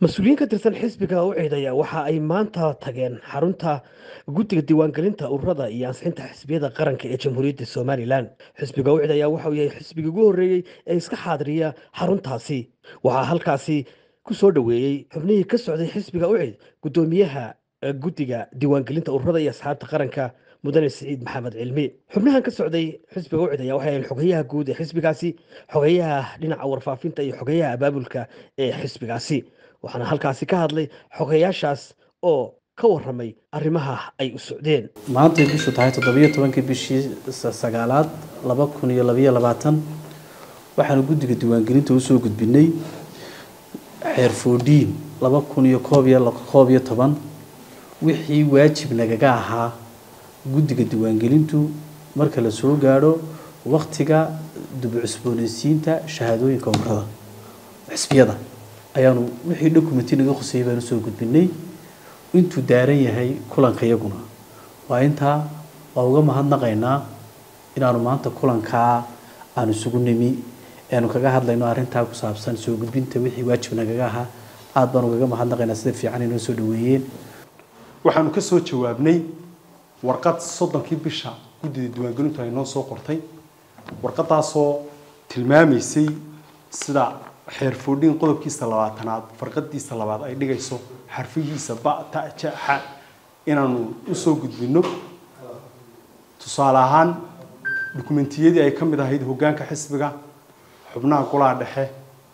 mas-uuliyiin ka tirsan xisbiga u ciidaya waxa ay maanta tageen xarunta guddiga diiwaangelinta ururada iyo ansixinta xisbiyada qaranka ee jamhuuriyadda somalilan xisbiga u ciidaya waxa uu yahay xisbigii ugu horreeyey ee iska xaadiriya xaruntaasi waxaa halkaasi ku soo dhoweeyey xubnihii ka socday xisbiga u ciid guddoomiyaha guddiga diiwaangelinta ururada iyo asxaabta qaranka mudane siciid maxamed cilmi xubnahan ka socday xisbiga u cidaya waxay ahayn xogeyaha guud ee xisbigaasi xogeyaha dhinaca warfaafinta iyo xogeyaha abaabulka ee xisbigaasi waxaana halkaasi ka hadlay xogeyaashaas oo ka waramay arrimaha ay u socdeen maantay bishu tahay toddobiyo tobankii bishii sagaalaad laba kun iyo labayo labaatan waxaanu guddiga diiwaangelinta usoo gudbinay xeer foodhiin laba kun iyo koob iyo koob iyo toban wixii waajib nagaga ahaa guddiga diiwaangelintu marka la soo gaadho waktiga dubcusboonaysiinta shahaadooyinka umrada xisbiyada ayaanu wixii documenti naga khusayay baanu soo gudbinay intuu daaran yahay kulanka iyaguna waa intaa waa uga mahadnaqaynaa inaanu maanta kulankaa aanu isugu nimi aanu kaga hadlayno arrintaa ku saabsan soo gudbinta wixii waajib nagaga ahaa aada baan ugaga mahadnaqaynaa sida fiican inoo soo dhaweeyeen waxaanu ka soo jawaabnay warqad soddonkii bisha guddida diiwaangelintu ay noo soo qortay warqadaasoo tilmaamaysay sida xeer foodhiin qodobkiisa labaatanaad farqadiisa labaad ay dhigayso xarfihiisa ba ta ja xa inaanu usoo gudbino tusaale ahaan dukumentiyadii ay ka mid ahayd hoggaanka xisbiga xubnaha golaha dhexe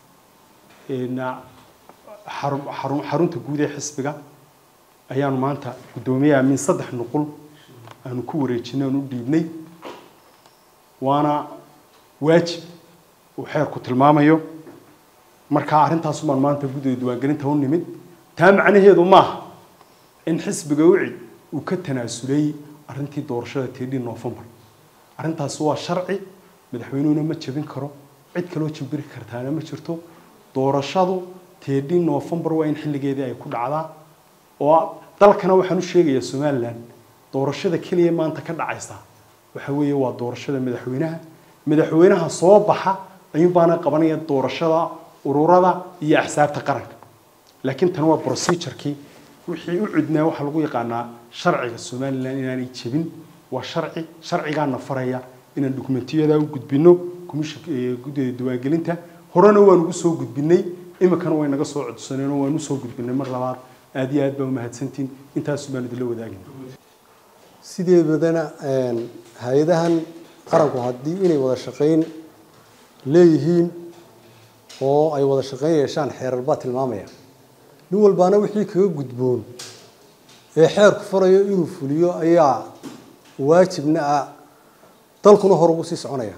xarunta guud ee xisbiga ayaanu maanta guddoomiyaha min saddex nuqul aanu ku wareejinay aanu u dhiibnay waana waajib uu xeerku tilmaamayo markaa arrintaas baan maanta guddida diiwaangelinta u nimid taa macnaheedu maaha in xisbiga ucid uu ka tanaasulay arrintii doorashada teedhii noofembar arrintaasi waa sharci madaxweynuhuna ma jebin karo cid kaloo jambiri kartaana ma jirto doorashadu teedhii noofembar waa in xilligeedii ay ku dhacdaa oo dalkana waxaan u sheegayaa somalilan doorashada keliya maanta ka dhacaysa waxa weeye waa doorashada madaxweynaha madaxweynaha soo baxa ayuun baana qabanaya doorashada ururada iyo axsaabta qaranka laakiin tan waa procedurkii wixii u cudnaa waxaa lagu yaqaanaa sharciga somalilan inaanay jebin waa sharci sharcigaana faraya inaan dokumentiyada u gudbino guddida diiwaangelinta horena waan ugu soo gudbinay iminkana way naga soo codsaneen oo waan usoo gudbinay mar labaad aada iyo aad baa umahadsantiin intaas baan idinla wadaagin sideedadana hay-adahan qaranku haddii inay wada shaqayn leeyihiin oo ay wada shaqayn yeeshaan xeerar baa tilmaamaya nin walbaana wixii kaga gudboon ee xeerku farayo inuu fuliyo ayaa waajibna ah dalkuna hor ugu sii soconaya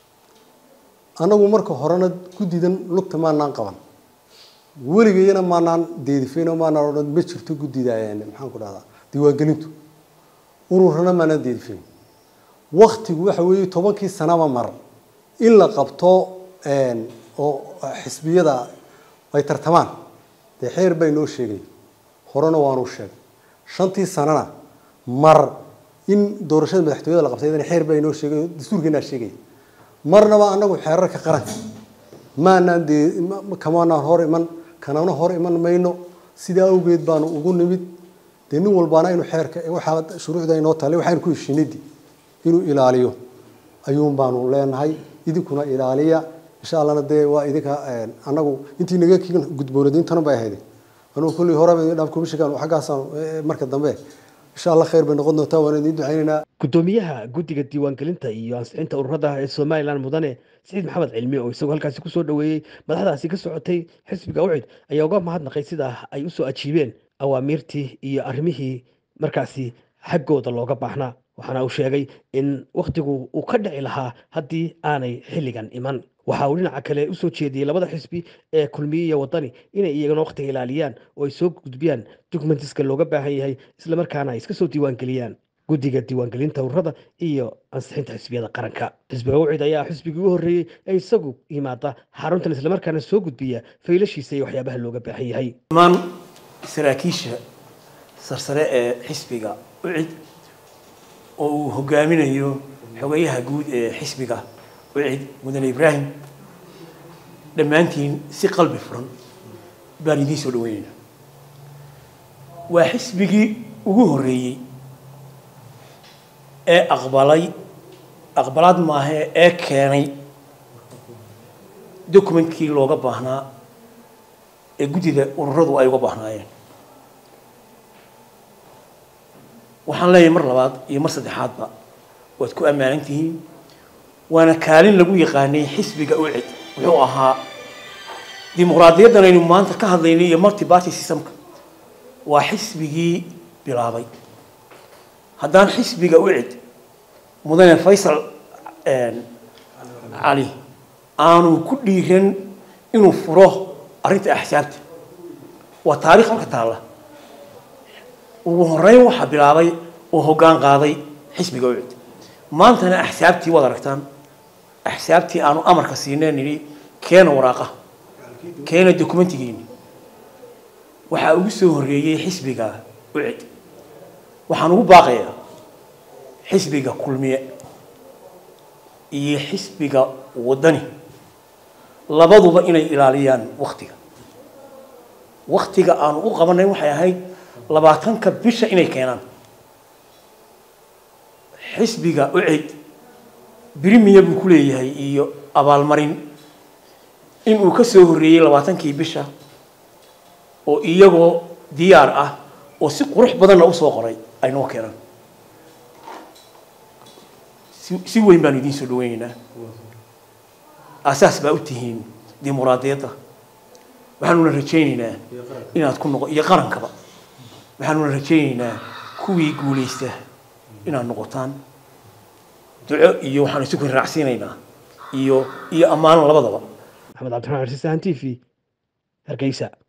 annagu marka horena guddidan lugta maanaan qaban weligayana maanaan deedifayno maanaan odhan ma jirto guddida maxaan ku dhahdaa diiwaangelintu ururana maanaan deedifayn waktigu waxa weeye tobankii sanaba mar in la qabto oo xisbiyada ay tartamaan dee xeer baa inoo sheegay horena waanu sheegay shantii sanana mar in doorashada madaxtooyada la qabtay xeer baa inoo sheegay dastuurkeenaa sheegaya marnaba anagu xeerarka qaranka maanaan dee kamanaan hor iman kanana hor iman mayno sidaa awgeed baanu ugu nimid dee nin walbaana inuu xeerka waxaa shuruucda inoo taale waxaynu ku heshiinadi inuu ilaaliyo ayuun baanu leenahay idinkuna ilaaliya insha allahna dee waa idinka anagu intii naga gudboonadiintana bay ahayd anugu kullii horeba idin dhaaf komishinkan xaggaasaan marka dambe insha allah khayr bay noqon doontaa waan idin ducaynaynaa guddoomiyaha guddiga diiwaangelinta iyo ansixinta ururada ee somalilan mudane siciid maxamed cilmi oo isagoo halkaasi kusoo dhoweeyey madaxdaasi ka socotay xisbiga ucid ayaa uga mahadnaqay sida ay usoo ajiibeen awaamiirtii iyo arrimihii markaasi xaggooda looga baahnaa waxaana uu sheegay in wakhtigu uu ka dhici lahaa haddii aanay xilligan iman waxa uu dhinaca kale usoo jeediyey labada xisbi ee kulmiye iyo wadani inay iyagana wakhtiga ilaaliyaan oo ay soo gudbiyaan dokumentiska looga baahan yahay islamarkaana ay iska soo diiwaangeliyaan guddiga diiwaangelinta ururada iyo ansixinta xisbiyada qaranka xisbiga ucid ayaa xisbigii ugu horreeyey ee isagu yimaada xaruntan islamarkaana soo gudbiya faylashiisa iyo waxyaabaha looga baahan yahay dhammaan saraakiisha sarsare ee xisbiga ucid oo uu hogaaminayo xogayaha guud ee xisbiga ucid mudane ibraahim dhammaantiin si qalbi furan baan idiin soo dhaweynaynaa waa xisbigii ugu horreeyey ee aqbalay aqbalaad maahee ee keenay documentkii looga baahnaa ee guddida ururadu ay uga baahnaayeen waxaan leeyahay mar labaad iyo mar saddexaadba waad ku ammaanan tihiin waana kaalin lagu yaqaanay xisbiga ucid wuxuu ahaa dimuqraadiyaddan aynu maanta ka hadlaynay iyo multi party systemka waa xisbigii bilaabay haddaan xisbiga ucid mudane faysal cali aanu ku dhiiran inuu furo arrinta axsaabta waa taarikh halka taalla ugu horeyn waxaa bilaabay oo hoggaan qaaday xisbiga ucid maantana axsaabtii waad aragtaan axsaabtii aanu amarka siineen nidhi keena waraaqa keena dokumentigiini waxaa ugu soo horreeyey xisbiga ucid waxaan ugu baaqayaa xisbiga kulmiye iyo xisbiga waddani labaduba inay ilaaliyaan waktiga waktiga aanu u qabanay waxay ahayd labaatanka bisha inay keenaan xisbiga ucid birimiya buu ku leeyahay iyo abaalmarin inuu ka soo horreeyey labaatankii bisha oo iyagoo diyaar ah oo si qurux badanna usoo qoray ay noo keenaan si weyn baanu idiin soo dhaweynaynaa asaas baa u tihiin dimuqraadiyadda waxaanuna rajaynaynaa inaad ku noqo iyo qarankaba waxaanuna rajaynaynaa kuwii guulaysta inaad noqotaan duco iyo waxaanu isu kun raacsiinaynaa iyo iyo ammaan labadaba maxamed cabdiraxmaan xarsiisahan t v hargeysa